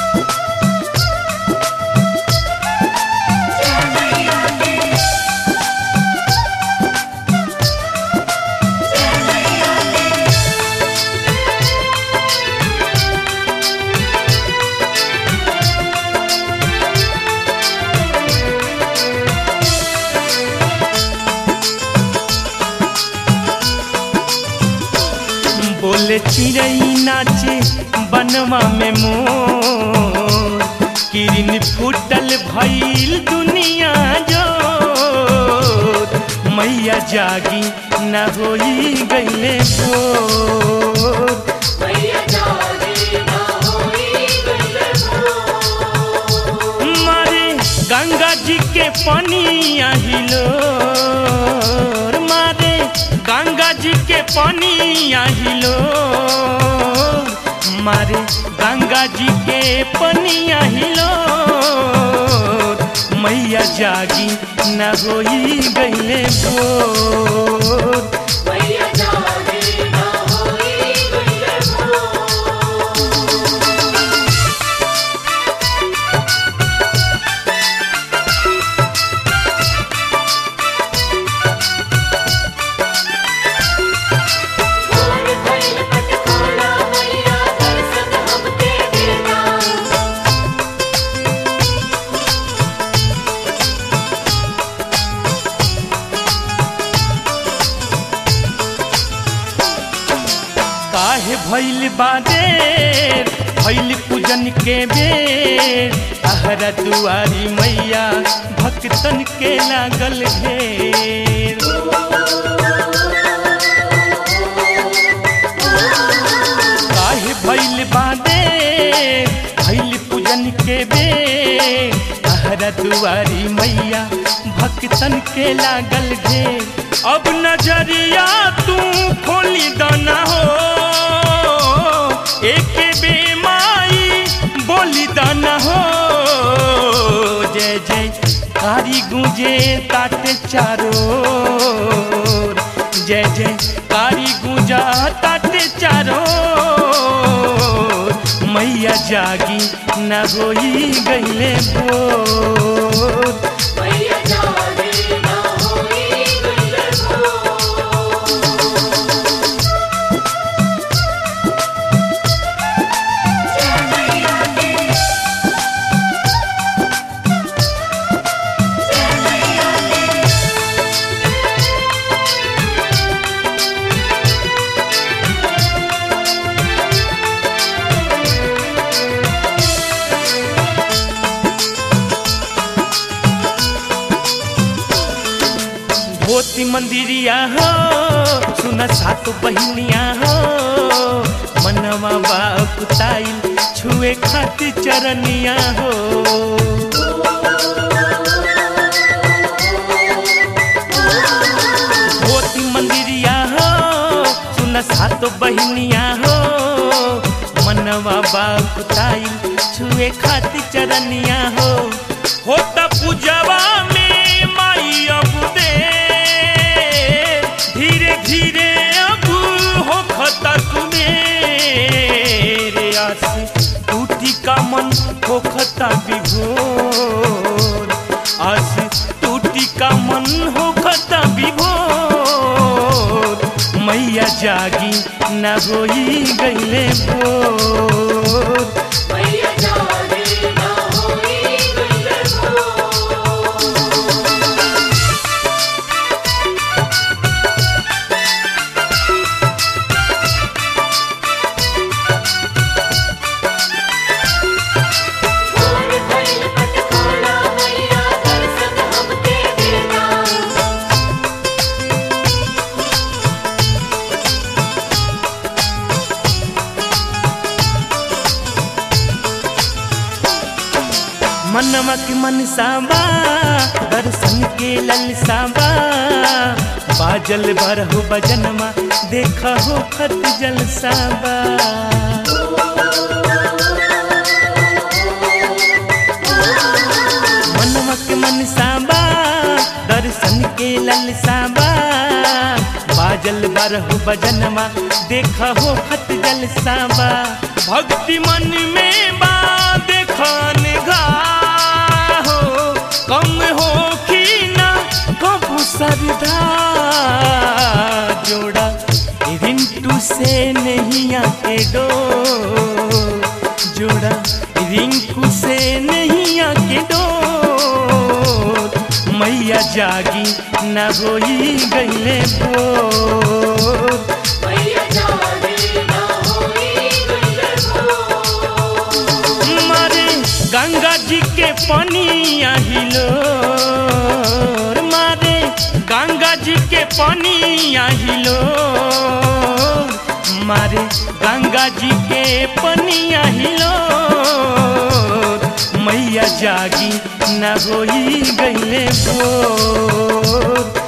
बोले चिड़ई नाचे बनवा में मोर किरण फूटल भइल दुनिया जो मैया जागी न होई गईले भोर मैया जागी ना होई गईले भोर। मारे गंगा जी के पानी आहिलो मारे गंगा जी के पानी आहिलो मारे गंगा जी के पानी आहिलो मैया जागी न होई गईले भोर मैया जागी ना होई गईले भोर। भोर भइल पटखोला मैया दर्शन हमके देना काहे भइल बादेर भइल पूजन के बेर आहरा दुआरी मैया भक्तन के लागल घेर काहे भइल बादेर भइल पूजन के बेर आहरा दुआरी मैया भक्तन के लागल घेर अब नजरिया तू खोली दाना हो एक बेमाई बोली दाना हो जय जय कारी गुंजे ताटे चारो जय जय कारी गुंजा ताटे चारो मैया जागी न होई गईले भोर मैया जागी ना होई गईले भोर। धोती मंदिरिया हो सुन सात बहिनिया हो मनवा बाकुताइल छुए खातिर चरनिया हो धोती मंदिरिया हो सुन सात बहिनिया हो मनवा बाकुताइल छुए खातिर चरनिया हो होता पूजवा में माई अब दे धीरे धीरे अब हो खता मेरे आस टूटी का मन हो खता विभोर आस टूटी का मन हो खता विभोर मैया जागी न होई गईले भोर मैया जागी ना होई गईले भोर। भोर भइल पटखोला मैया दर्शन हमके देना मनवा के मन साबा दर्शन के ललसाबा बाजल बरहु बजनमा देख हो खत जलसाबा मनवा के मन साबा दर्शन के ललसाबा बाजल बरहु बजनमा देख हो खत जलसाबा भक्ति मन में बा देख राधा जोड़ा रिंटू से नहीं आके डो जोड़ा रिंकू से नहीं आके डो मैया जागी न होई गईले बोर मैया जागे ना होई गईले भोर मारे गंगा जी के पनिया हिलो मारे गंगा जी के पनिया हिलो मारे गंगा जी के पनिया हिलो मैया जागी न होई गईले भोर